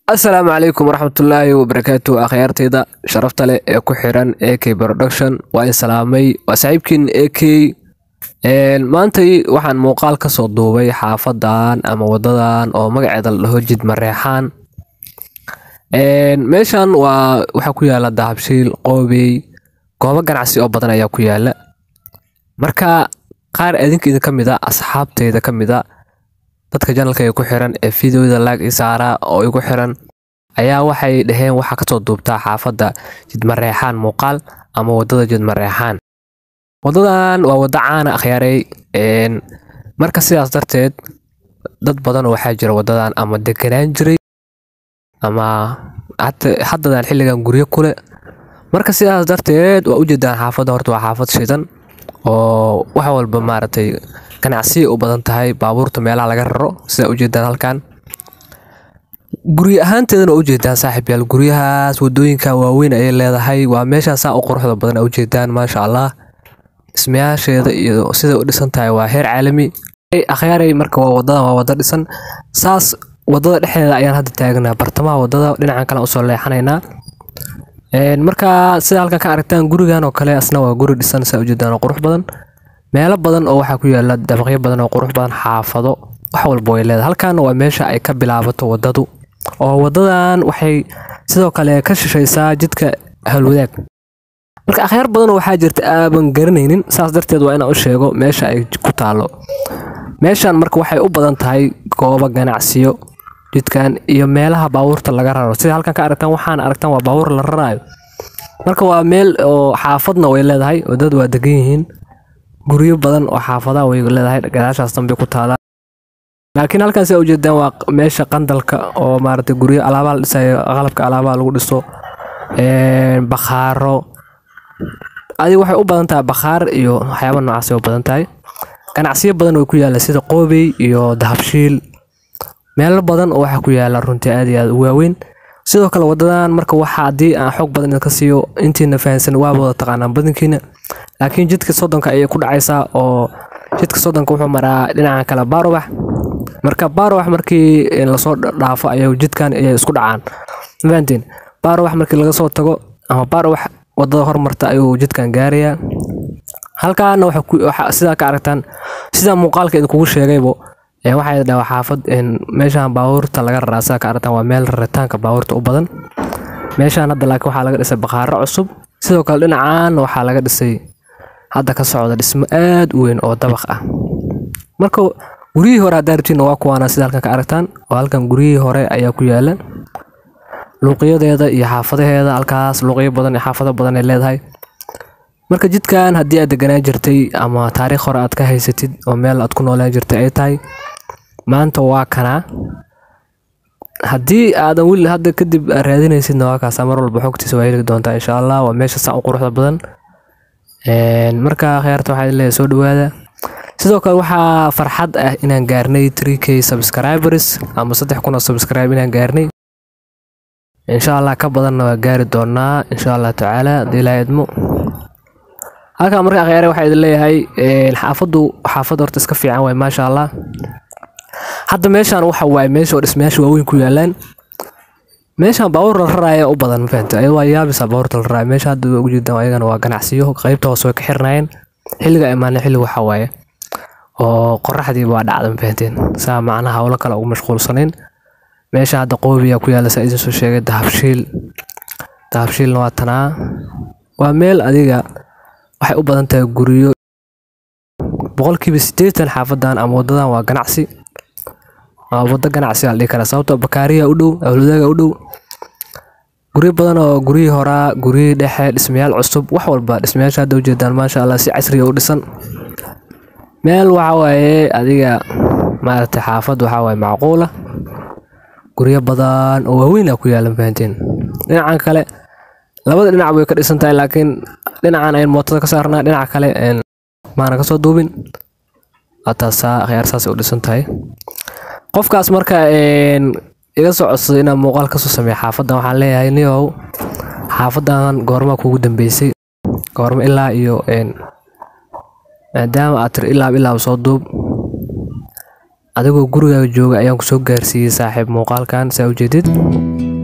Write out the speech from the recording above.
asalaamu calaykum waraxmatullaahi wabarakaatu akhyaarteyda sharafta leh ee ku xiran ak production waa in salaamay waa saaxiibkiin ak maantay waxaan muuqaal kasoo duubay xaafadan ama wadadan oo magaceeda la dhaho jid mareexaan meeshan waa waxaa ku yaala dahabshiil qoobey goobo ganacsi oo badan ayaa ku yaala marka qaar idinka idin ka mid a asxaabteyda ka mid a dadka janalka ee ku xiran ee videoda laag i saara oo igu xiran ayaa waxay dhaheen waxaa kasoo duubtaa xaafadda jidmareexaan muuqaal ama wadada jidmareexaan wadadan waa wada caana akhyaarey marka sidaas darteed dad badan oo waxaa jira wadadan ama deganaan jiray ama haddadan xilligan guryo kule marka sidaas darteed waa ujeedaan xaafadda horta waa xaafad shidan oo wax walba maaragtay ganacsiya u badan tahay baabuurta meelaha laga raro sidaa ujeedaan halkan guryo ahaanteedana waa ujeedaan saaxiib yaal guryahaas wadooyinka waaweyn ayay leedahay waa meeshaa saa u quruxda badan a ujeedaan maasha allah dhismayaasheeda iyo siday u dhisan tahay waa heer caalami akhyaaray marka waa wadadan waa wada dhisan saas wadada dhexdeeda ayaan hadda taagnaa bartamaha wadada dhinacan kale usoo leexanaynaa marka sida halkan ka aragtaan gurigan oo kale asna waa guri dhisan saa ujeedaan oo qurux badan meelo badan oo waxaa ku yaala dabaqyo badan oo qurux badan xaafado wax walba way leedahay halkaana waa meesha ay ka bilaabato wadadu oo wadadan waxay sidoo kale ka shishaysaa jidka halwadaag marka akhyaar badan waxaa jirta aaban garanaynin saas darteed waa inaan u sheego meesha ay ku taalo meeshan marka waxay u badan tahay goobo ganacsiyo jidkan iyo meelaha baabuurta laga raro sida halkan ka aragtaan waxaan aragtaan waa baabuur la raraayo marka waa meel oo xaafadna way leedahay wadada waa degan yihiin guryo badan oo xaafadaha way leedahay gadaashaas dambe ku taala laakiin halkan sidaa ujeedaan waa meesha qandalka oo maaragtay guryo alaabaha la dhisayo qalabka alaabaha lagu dhiso bakhaaro adiga waxay u badan tahay bakhaar iyo waxyaaba noocaas u badan tahay ganacsiyo badan way ku yaala sida qoobey iyo dahabshiil meelo badan oo waxaa ku yaala runtii aad iyo aad u waaweyn sidoo kale wadadan marka waxa haddii aan xoog badan idinka siiyo intiina fahansan waaba wada taqaanaan badankiina laakiin jidka soddonka ayay ku dhacaysaa oo jidka soddonka wuxuu maraa dhinaca kale baarobax marka baarobax markii lasoo dhaafo ayay jidkan ayay isku dhacaan mafahanteen baarobax markii laga soo tago ama baarobax wadada hormarta ayuu jidkan gaarayaa halkaana sidaa ka aragtaan sidaa muuqaalka idinkugu sheegaybo waxay dhaha xaafad meeshaan baabuurta laga raraa sidaa ka aragtaan waa meel raritaanka baabuurta u badan meeshaan hadda laakiin waxaa laga dhisay bakhaaro cusub sidoo kale dhinacaan waxaa laga dhisay hadda ka socda dhismo aad u weyn oo dabaq ah marka guryihii hore haddaa rabtiinna waa kuwaana sida halkan ka aragtaan oo halkan guryihii hore ayaa ku yaala luuqyadeeda iyo xaafadaheeda halkaas luuqyo badan iyo xaafado badan ay leedahay marka jidkan haddii aad deganaan jirtay ama taariikh hore aad ka haysatid oo meel aad ku noolaan jirtay ay tahay maanta waa kanaa haddii aadan weli hadda kadib raadinaysidna waa kaasa mar walba xogtiisa waa heli doontaa insha allah waa meesha saa u quruxda badan marka kheyrta waxaa leeyahay soo dhawaada sidoo kale waxaa farxad ah inaan gaarnay 3k subscribers ama saddex kun oo subscribe inaan gaarnay insha allah ka badanna waa gaari doonaa insha allah tacaala haddii ilaahay idmo halkan marka akhyaare waxaa idin leeyahay xaafaddu xaafad horta iska fiican waay maasha allah hadda meeshaan waxa waaye meesha oo dhismayaasha waaweyn ku yaalaan meeshaan baabuur la raraaya u badan mafahanta ayada waa yaabisa baabuurta la raraaya meesha hadda ugu jeedaan ayagana waa ganacsiyo qaybta hoose way ka xirnaayeen xilliga imaanay xilli waxa waaye oo qoraxdiiba waa dhacda mafahanteen saa macnaha howlo kale ugu mashquulsanayn meesha hadda qoobiya ku yaala saa idin soo sheegay dahabshiil dahabshiilna waa tanaa waa meel adiga waxay u badan tahay guryo boqolkiiba siddeetan xaafadan ama wadadan waa ganacsi waa wado ganacsi aa la dhihi karaa sababtoo bakaariya u dhow awladaaga u dhow guryo badan oo guryihii horaa guryihii dhexe dhismayaal cusub wax walba dhismayaasha hadda ujeedaan maasha allah si casriya u dhisan meel waxa waaye adiga maaragtay xaafad waxaa waaye macquula guryo badan oo waaweyn aa ku yaala fahanteen dhinacan kale labada dhinac way ka dhisan tahay laakiin dhinacan ayn mootada ka saarnaa dhinaca kale maana kasoo duubin taasaa akhyaar saasay u dhisan tahay qofkaas marka iga soo codsaday inaan muuqaal kasoo sameeya xaafadan waxaan leeyahay niyow xaafadan goormaa kugu dambeysay goorma ilaa iyo maadaama aad tiri ilaab ilaab soo duub adigoo gurigaaga jooga ayaan kusoo gaarsiiyey saaxiib muuqaalkan saa ujeedid